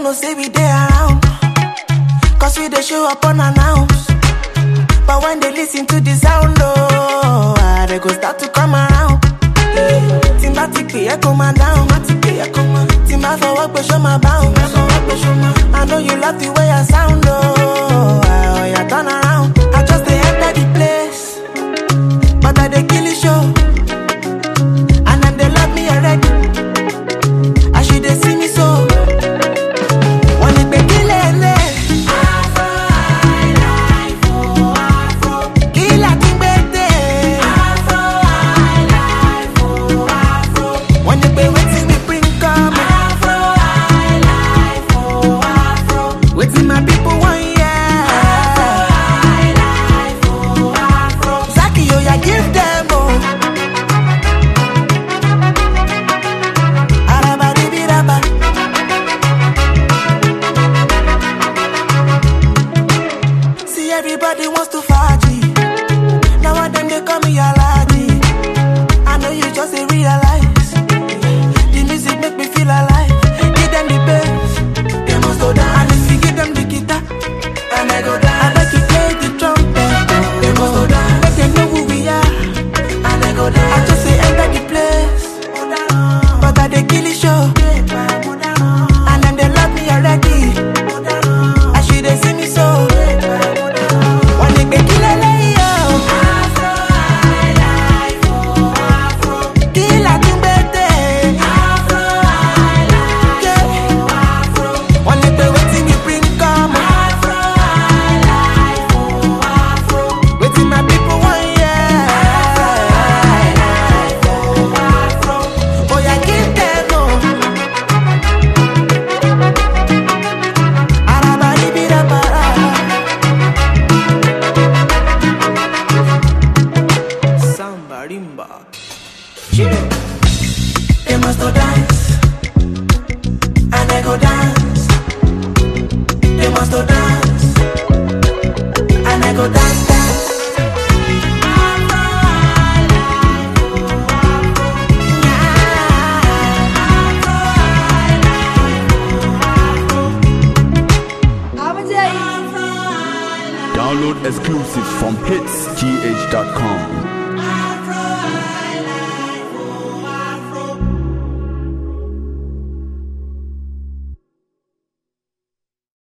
know say we dey around. Cause we dey show up unannounced. But when they listen to the sound, oh, ah, they go start to come around. Tí n bá ti pè é kó máa dáhùn. Tí n bá fọwọ́ pé ṣó máa báhùn. I know you love the way I sound, oh, ah, oh yeah, turn around. I just dey enter the place, but I dey kill the show. And them they love me already. As you dey see me so. Wọ́n ní pé kí lè lè. Kí là tún gbé dé? Wọ́n ní pé wetin we bring come. Wetin my people wan hear. Zaki oya give them o. Arabadibiraba. See everybody wants to faji. Now one them they call me Alaji. I know you just ain't realize. The music make me feel alive. Give them the bass, they must go down. And if you give them the guitar, and I go down. I bet you play the trumpet, they must go down. Make them know who we are, and I go down. I just say enter the place, but I they kill the show. And them they love me already. As you they see me so. One day they kill a Kill a tumbete. Yeah. One day they waiting me bring come. Waiting my people want yeah. Oh yeah, give them oh. Arabadibirabara. Samba rimba. They must go dance, and I go dance. They must go dance, and I go dance.